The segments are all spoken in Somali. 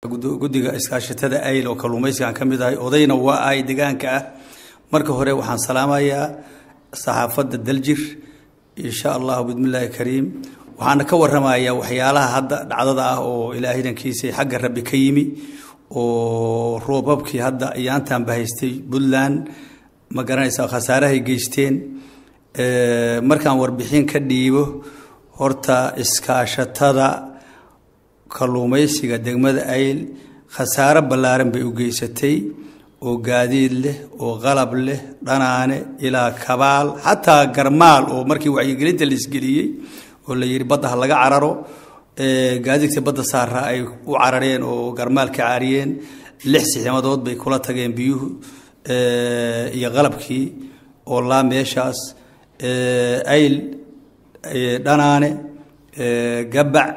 guddiga iskaashatada ayl oo kalluumaysigaan ka mid ahay odayna waa ahay deegaanka ah marka hore waxaan salaamayaa saxaafadda daljir insha allahu bismillaahi kariim waxaana ka waramayaa waxyaalaha hadda dhacdada ah oo ilaahay dankiisa xagga rabbi ka yimi oo roobabkii hadda iyaantan bahaystay puntland ma garanaysaa khasaarahay geysteen markaan warbixin ka dhiibo horta iskaashatada kalluumaysiga degmada ayl khasaaro ballaaran bay u geysatay oo gaadiid leh oo qalab leh dhanaane ilaa kabaal xataa garmaal oo markii wacyigelinta laisgeliyey oo la yidhi badda ha laga cararo gaadiidka badda saara ay u carareen oo garmaal ka caariyeen lix sixmadood bay kula tageen biyuhu iyo qalabkii oo laa meeshaas ayl dhanaane gabac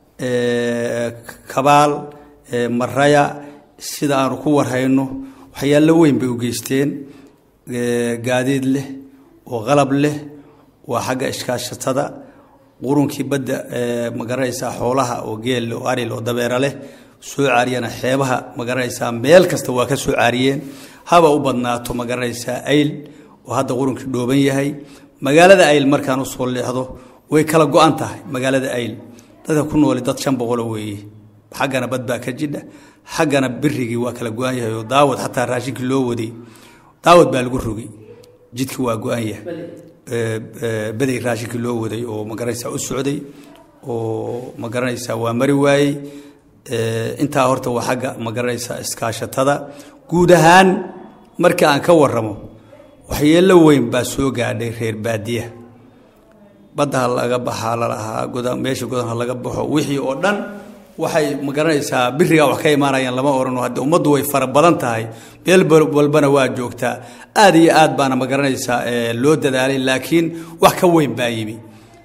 kabaal maraya sida aanu ku warhayno waxyaalo weyn bay u geysteen gaadiid leh oo qalab leh waa xagga iskaashatada qurunkii badda ma garanaysaa xoolaha oo geel oo aril oo dabeera leh soo caariyana xeebaha ma garanaysaa meel kasta waa ka soo caariyeen haba u badnaato ma garanaysaa ayl oo hadda qurunkii dhooban yahay magaalada ayl markaan usoo leexdo way kala go-an tahay magaalada ayl dadka ku nooli dad shan boqolo weeye xaggana bad baa ka jidha xaggana birigii waa kala go-an yahay oo daawad xataa raashinkii loo waday daawad baa lagu rogay jidki waa go-an yahay beday raashinkii loo waday oo magaranaysaa u socday oo ma garanaysaa waa mari waayey intaa horta waa xagga ma garanaysaa iskaashatada guud ahaan marka aan ka waramo waxyeelo weyn baa soo gaadhay reer baadiya badda ha laga baxaa lalahaa goda meesha godan ha laga baxo wixii oo dhan waxay ma garanaysaa birigaa wax ka imaanayaan lama orano hadde ummaddu way fara badan tahay meel walbana waa joogtaa aad iyo aad baana ma garanaysaa loo dadaalay laakiin wax ka weyn baa yimi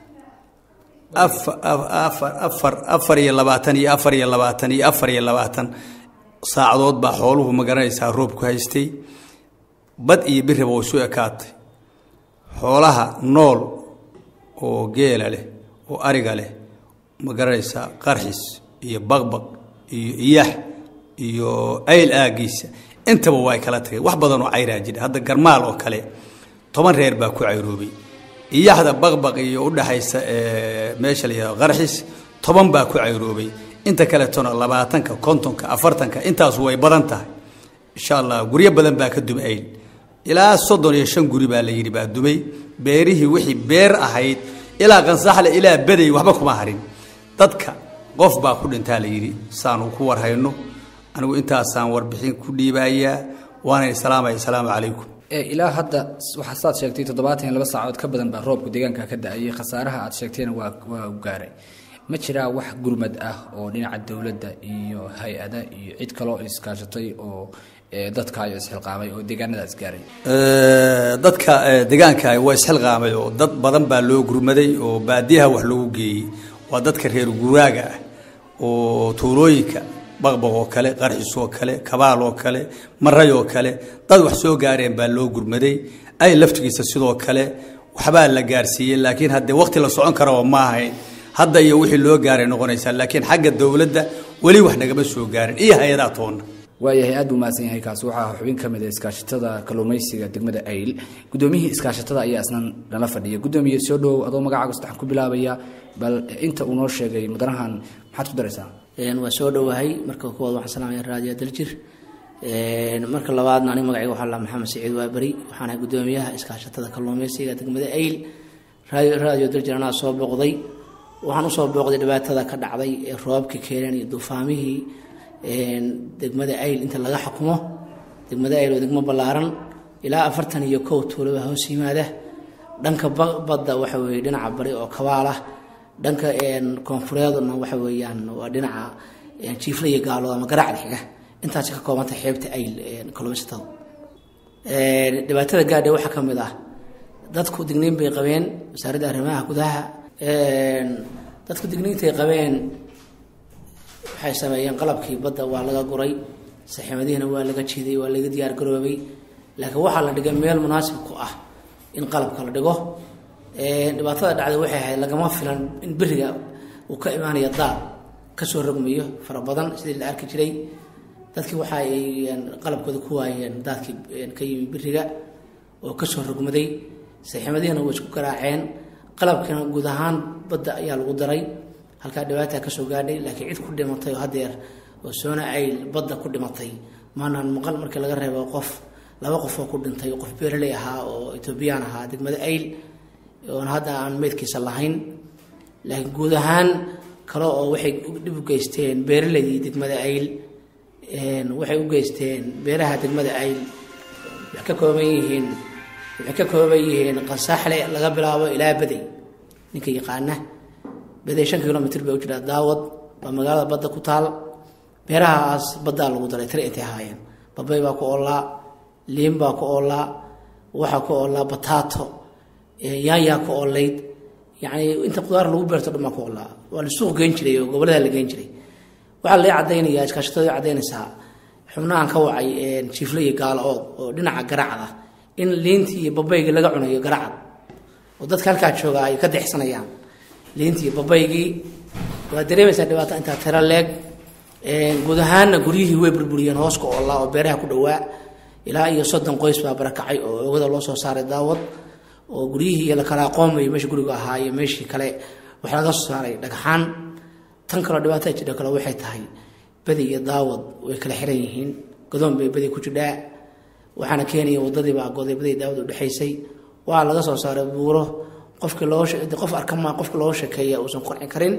afar afar iyo labaatan iyo afar iyo labaatan iyo afar iyo labaatan saacadood baa xooluhu ma garanaysaa roobku haystay bad iyo biriba way su ekaatay xoolaha nool oo geela leh oo ariga leh ma garanaysaa qarxis iyo baqbaq iyo iyax iyo ayl aagiisa intaba waa kala tageen wax badan oo cayraa jira hadda garmaal oo kale toban reer baa ku cayroobay iyaxda baqbaq iyo udhaxaysa meesha la yihahdo qarxis toban baa ku cayroobay inta kaletona labaatanka kontonka afartanka intaasu way badan tahay insha allah guryo badan baa ka dumay ayl ilaa soddon iyo shan guri baa la yidhi baa dumay beerihii wixii beer ahayd ilaa qansaxle ilaa baday waxba kuma harin dadka qof baa ku dhintaa la yidhi saanu ku warhayno anigu intaasaan warbixin ku dhiibayaa waana salaamaya asalaamu calaykum ilaa hadda waxaa saad sheegtay toddobaatan iyo laba saacood ka badan baa roobka deegaanka ka da-ayay khasaaraha aad sheegtayna waa waa u gaaray ma jiraa wax gurmad ah oo dhinaca dowladda iyo hay-ada iyo cid kaloo iskaashatay oo dadka ayo isxilqaamay oo deegaanadaas gaaray dadka deegaanka waa isxilqaamay oo dad badan baa loo gurmaday oo baadiyaha wax loogu geeyey waa dadka reer guraaga ah oo tuulooyinka baqbaq oo kale qarxis oo kale kabaal oo kale maray oo kale dad wax soo gaareen baa loo gurmaday ay laftigiisa sidoo kale waxbaa la gaarsiiyey laakiin haddee waqti la socon karaba ma ahayn hadda iyo wixii loo gaaray noqonaysaa laakiin xagga dowladda weli wax nagama soo gaarin iyo hay-adaha toonna waayahay aad buu mahadsan yahay kaasi waxaa xubin ka mid a iskaashatada kalluumaysiga degmada ayl guddoomiyihii iskaashatada ayaa isna nala fadhiya guddoomiye soo dhowow adoo magacaaga saddexan ku bilaabaya bal inta uu noo sheegay mudanahan maxaad ku daraysaa waa soo dhowahay marka koowaad waxaan salaamaya raadiyo daljir marka labaadna aniga magacayga waxaa la maxamed saciid waaberi waxaan ahay guddoomiyaha iskaashatada kalluumaysiga degmada ayl raadiyo daljir anaa soo booqday waxaan usoo booqday dhibaatada ka dhacday ee roobabka keeneen iyo duufaamihii degmada ayl inta laga xukumo degmada ayl oo degmo ballaaran ilaa afartan iyo kow tuulaba hoos yimaada dhanka badda waxa weye dhinaca bari oo kabaalah dhanka koonfureedna waxa weeyaan waa dhinaca jiifla iyo gaalood ama garacda xiga intaasi ka koobanta xeebta ayl kalluumaysatada dhibaatada gaadhe waxaa ka mid ah dadku digniin bay qabeen wasaaradda arrimaha gudaha dadku digniintay qabeen waxay sameeyeen qalabkii badda waa laga guray saxiimadihiina waa laga jiiday waa laga diyaar garoobay laakiin waxaa la dhigay meel munaasib ku ah in qalabka la dhigo dhibaatada dhacday waxay ahayd lagama filan in beriga uu ka imaanayo daal kasoo rogmayo fara badan sidii la arki jiray dadkii waxa ay qalabkooda ku waayeen daadkii ka yimi biriga oo kasoo rogmaday saxiimadihiina way isku garaaceen qalabkiina guud ahaan badda ayaa lagu daray halkaa dhibaataa kasoo gaadhay laakiin cid ku dhimatay oo hadeer oo soona ayl badda ku dhimatay maanaan maqal markii laga reebo qof laba qof oo ku dhintay qof beeraley ahaa oo etoobiyaan ahaa degmada ayl oon hadda aan meydkiisa lahayn laakiin guud ahaan kale oo waxay dhib u geysteen beeraleydii degmada ayl waxay u geysteen beeraha degmada ayl waxay ka kooban yihiin waxay ka kooban yihiin qasaaxle laga bilaabo ilaa bedey ninka yaqaana bedey shan kilomitr bay u jiraa daawad waa magaalada badda ku taal beerahaas baddaa lagu daray tire intay ahaayeen babay baa ku oolaa liin baa ku oolaa waxaa ku oolaa bataato yaanyaa ku oolayd yacni inta qudaar lagu beerto dhan baa ku oolaa waa la suuq geen jiray oo gobollada la geen jiray waxaa lai cadaynayaa iskaashatada cadaynaysaa xubnahan ka wacay jiifle iyo gaalo ood oo dhinaca garacda in liintii iyo babaygii laga cunayo garacad oo dadka halkaa jooga ay ka dexsanayaan liintii iyo babaygii waa dareemaysaa dhibaato intaa tiro leeg guud ahaanna guryihii way burburiyeen hooska oolaa oo beeraha ku dhowaa ilaa iyo soddon qoys baa barakacay oo oogada loo soo saaray daawad oo guryihii iyo lakala aqoomayo meesha guriga ahaa iyo meeshii kale waxaa laga soo saaray dhagxaan tan kaloo dhibaatada jidha kale waxay tahay badi iyo daawad way kala xiran yihiin godoon bay badi ku jidhaa waxaana keenaya wadadii baa goday badi daawad udhexaysay waa laga soo saaray buuro qofkii loo qof arkama qofka loo sheekeeya uusan qanci karin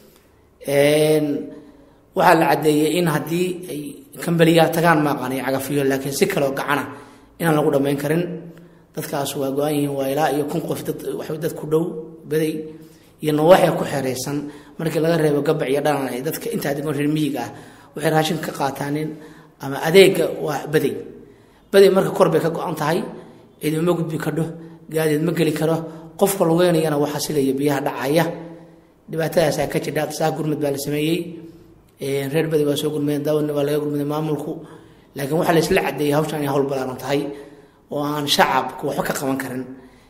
waxaa la caddeeyey in haddii ay kambeliyaa tagaan maaqaan iyo cagafiyo laakiin si kaleo gacana inaan lagu dhammayn karin dadkaas waa go-an yihiin waa ilaa iyo kun qof dad waxay dad ku dhow baday iyo nawaaxia ku xeeraysan markii laga reebo gabac iyo dhanan ay dadka intaa degan reer miyiga ah waxay raashin ka qaataanin ama adeega waa baday baday marka kor bay ka go-an tahay cid uma gudbi kadho gaadiid ma geli karo qofka lugeynayana waxaa sigaya biyaha dhacaya dhibaatadaasaa ka jidha saa gurmud baa la sameeyey reer badi waa soo gurmadeen daawadna waa laga gurmaday maamulku laakiin waxaa la isla cadeeyey hawshan inay hawl balaaran tahay oo aan shacabku waxba ka qaban karin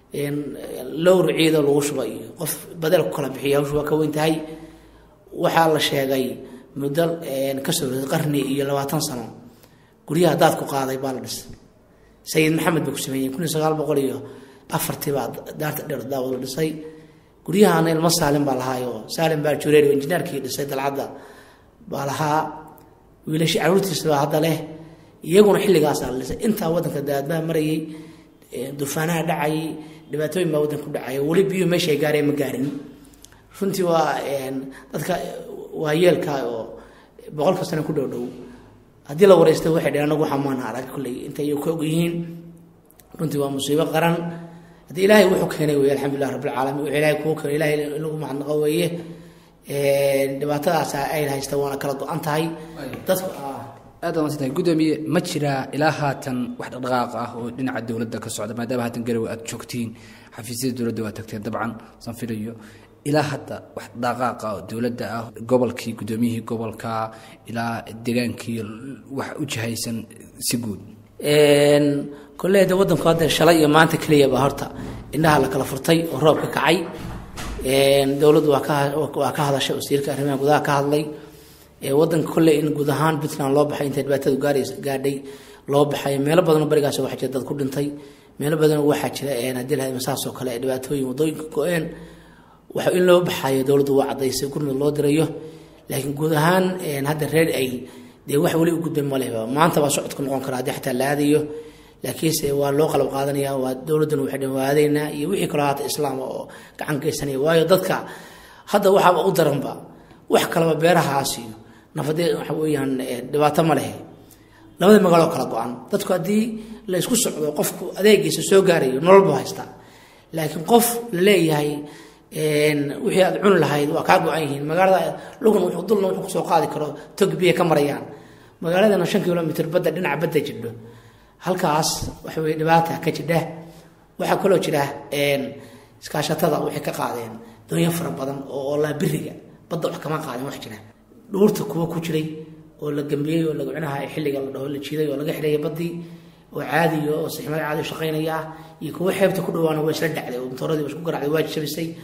lowr ciido lagu shuba iyo qof badel ku kala bixiya hawshu waa ka weyn tahay waxaa la sheegay muddo kasoo qarni iyo labaatan sano guryaha daadku qaaday baa la dhisay sayid maxamed bay ku sameeyeen kun iyo sagaal boqol iyo afartii baa daarta dheer daawad la dhisay guryahana ilmo saalim baa lahaayo saalim baa jureer injineerkii dhisay dalcadda baa lahaa wiilashi caruurtiisa baa hadda leh iyaguna xilligaasaa la dhisay intaa waddanka daadbaa marayay dufaanaha dhacayay dhibaatooyin baa waddanka ku dhacaya weli biyuhu meesha ay gaareen ma gaarin runtii waa dadka waa yeelka oo boqolka sano ku dhow dhow haddii la wareysta waxay dhaheen anagu waxaa maana arag kolley intay ka og yihiin runtii waa musiibo qaran haddii ilaahay wuxuu keenay wey alxamdulilah rabbilcaalamiin wuxuu ilaahay kuu keenay ilahay in lagu mahadnaqo weeye dhibaatadaas ay haysta waana kala go-an tahay dadku aad baa masantahay guddoomiye ma jiraa ilaa haatan wax dhaqdhaqaaq ah oo dhinaca dowladda ka socda maadaama haatan garowe aad joogtiin xafiisyada dowladda waa tagteen dabcan san filayo ilaa hadda wax dhaqaaqa oo dowladda ah gobolkii guddoomiyihii gobolka ilaa degaankii wax u jihaysan si guud kolley de waddanku hadda shalay iyo maanta keliyaba horta indhaha la kala furtay oo roobka kacay dowladdu waa ka waa ka hadashay wasiirka arrimaha gudaha ka hadlay waddanka kolley in guud ahaan puntland loo baxay intay dhibaatadu gaarays gaadhay loo baxay meelo badanoo barigaas waxaa jira dad ku dhintay meelo badanoo waxaa jira haddii lahayd masaasoo kale dhibaatooyin waddooyinka go-een waxa in loo baxayo dowladdu waa caddaysay gurmud loo dirayo laakiin guud ahaan hadda reer ay dee wax weli u gudbay maleba maanta baa socodku noqon kara haddii xataa la aadayo laakiinse waa loo qalab qaadanaya waa dowladduna waxay dhan waadaynaa iyo wixii kaloo haata islaam oo gacan geysanaya waayo dadka hadda waxaaba u daranba wax kalaba beerahaas iyo nafadee waxa weeyaan dhibaato ma lehe labada magaaloo kala go-an dadku haddii la isku socdo qofku adeegiisa soo gaarayo nolol buu haystaa laakiin qof la leeyahay wixii aad cuni lahayd waa kaa go-an yihiin magaalada lugan wuxuu dulna wuxuu kusoo qaadi karo tog biya ka marayaan magaaladana shan kilomitr badda dhinaca badda jidho halkaas waxa weye dhibaata ka jidha waxaa kaloo jira iskaashatada waxay ka qaadeen doonyo fara badan oo oolaa biriga badda wax kama qaadin wax jira dhuurta kuwa ku jiray oo la gambiyey oo lagacinaha xilliga la dhaho la jiiday oo laga xidhaya baddii oo caadiyo oo sixmad caadi shaqaynaya iyo kuwa xeebta ku dhawaana waa isla dhacday oo motooradii isku garacday waa jabisay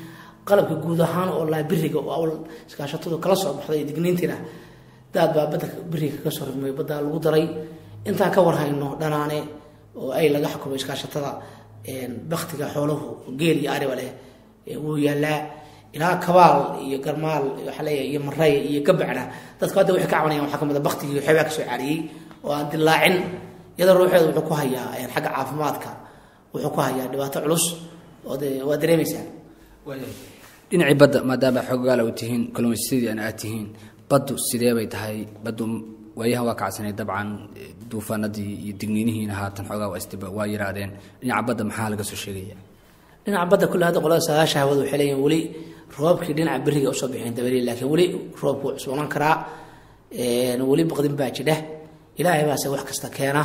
qalabka guud ahaan oo laa biriga oo awl iskaashatadu kala soo baxday digniintiina daad baa badda biriga kaga soo rogmay baddaa lagu daray intaan ka warhayno dhanaane oo ay laga xukumo iskaashatada baktiga xooluhu geel iyo ariba leh wuu yaalaa ilaa kabaal iyo garmaal waxaa leeyahay iyo maray iyo gabacna dadku hadda waxay ka cabanayaan waxaa kamid a baktigii xeebaa kasoo caariyey oo aan dilaacin iyadoo ruuxeeda wuxuu ku hayaa xagga caafimaadka wuxuu ku hayaa dhibaato culus oo de waa dareemaysaa dhinacii badda maadaama xoogaala u tihiin kalluumaysasadii aan aad tihiin baddu sidee bay tahay baddu waayahan waa kacsanay dabcan duufaanadii iyo digniinihiina haatan xoogaa waa isdib waa yiraadeen dhinaca badda maxaa laga soo sheegaya dhinaca badda kulle hadda qolada sagaasha hawada waxay leeyihin weli roobkii dhinaca beriga usoo bixin dabari laakiin weli roobku wuu cusboonan karaa weli baqdin baa jidha ilaahay baase wax kasta keena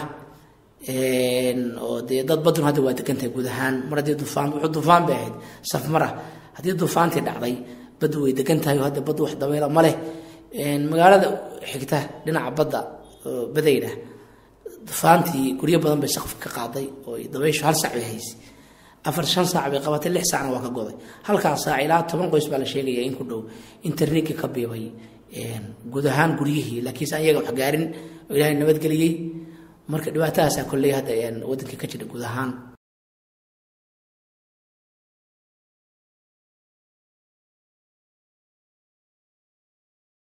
oo dee dad badun hadda waa degantahay guud ahaan mar haddii dufaan wuxuu dufaan bay ahayd safmara haddii dufaantii dhacday baddu way degan tahay oo hadda baddu wax dabayla ma leh magaalada xigta dhinaca badda badayna dufaantii guryo badan bay saqfi ka qaaday oo dabayshu hal sac bay haysay afar shan saac bay qabatay lix saacna waa ka goday halkaa saac ilaa toban qoys baa la sheegaya in ku dhow internetkii ka biibay guud ahaan guryihii laakiinse an iyaga wax gaarin oo ilaahay nabadgeliyey marka dhibaatahaasaa kolley hadda wadankii ka jira guud ahaan